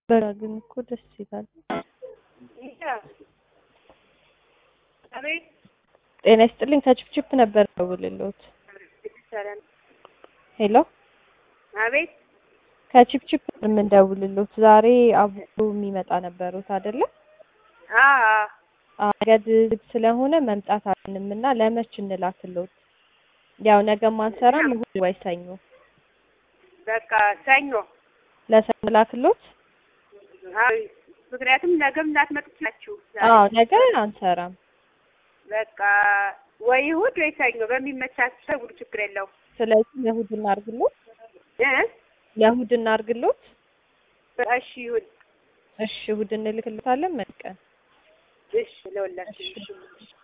በራ ግን እኮ ደስ ይላል። አቤት ጤና ይስጥልኝ። ከችፕችፕ ነበር ደውልልዎት። ሄሎ አቤት ከችፕችፕ የምንደውልልዎት ዛሬ አቡሩ የሚመጣ ነበሩት አይደለ? አዎ አገድ ዝግ ስለሆነ መምጣት አለንም እና ለመች እንላክልዎት? ያው ነገ ማንሰራም እሑድ ወይ ሰኞ በቃ ሰኞ ለሰኞ ላክልዎት? አዎ ምክንያቱም ነገም ላትመጡ ትችላችሁ። አዎ ነገ አንሰራም። በቃ ወይ እሑድ ወይ ሰኞ በሚመቻችሁ ሰው እሑድ ችግር የለውም ስለዚህ ለእሑድ እናርግልዎት? እ ለእሑድ እናርግልዎት? እሺ ይሁን እሺ እሑድ እንልክልዎታለን። መልቀን እሺ ለሁላችሁ